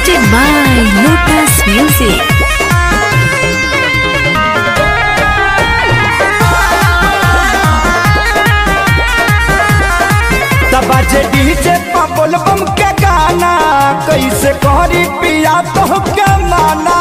Presented by Lotus Music. बाजे DJ पबल बम के गाना कैसे करी पिया तो के माना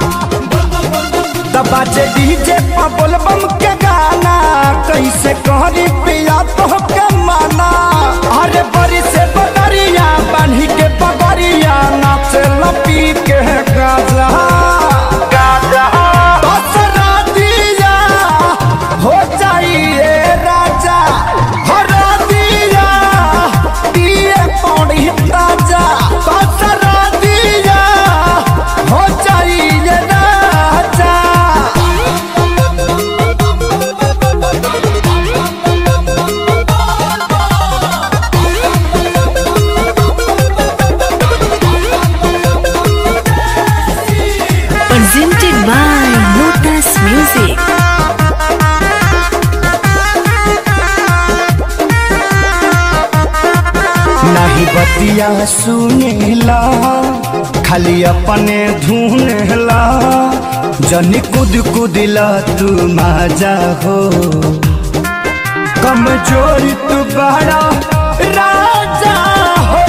बाजे डीजे पबल बम के गाना कैसे करी पिया तो के माना अरे बड़ी से बदरिया बान्ही के पगड़िया नाचे लपी के गाजा गाजा दसरा दिया हो जाइए राजा हरा दिया दिए पौड़ी राजा दसरा दिया हो जाइए राजा Presented by Lotus Music. नहीं बतिया सुनेला खाली अपने धुनेला जनी कुद कुदिला तू माजा हो कमजोर तू बड़ा राजा हो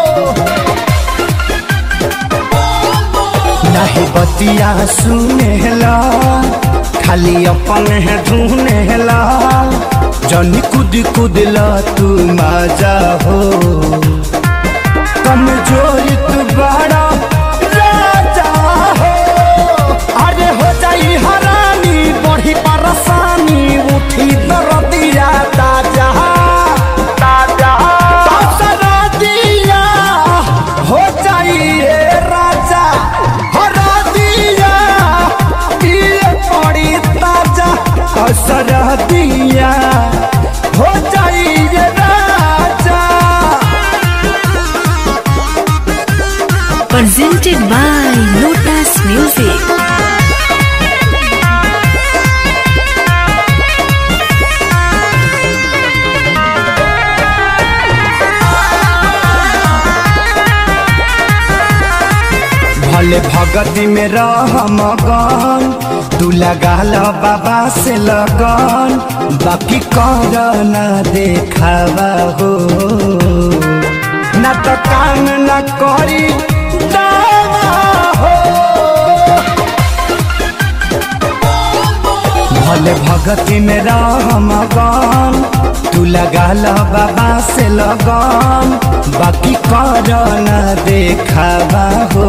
नहीं बतिया सुनेला खाली अपने धुनेला जनी कुद कुदला तू मजा हो कमजोर तू बड़ा राजा हो अरे हो जाई हरानी बढ़ी परेशानी उठी दरदिया ताजा ताजा ताजा दिया हो जाइए राजा हरा दिया ये पड़ी ताजा असर दिया हो जाइए राजा Presented by Lotus Music. भले भगती में रह मगन तू लगा लो बाबा से लगन बाकी कर न देखावा हो न तो काम न करी दावा हो भले भगती में रह मगन तू लगा लो बाबा से लगन बाकी कर न देखावा हो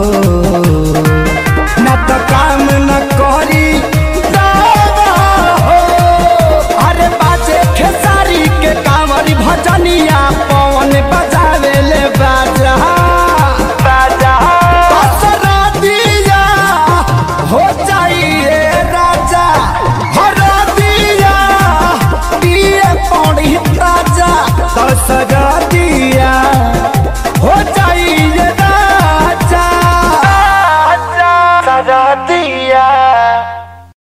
न तो काम न करी दावा हो अरे बाजे खेसारी के कांवरी भजनिया पवन बजावे ले बाजा बाजा बसरा दिया हो जाइए राजा हरा दिया दिए पौड़ी राजा दसरा दिया हो जाइए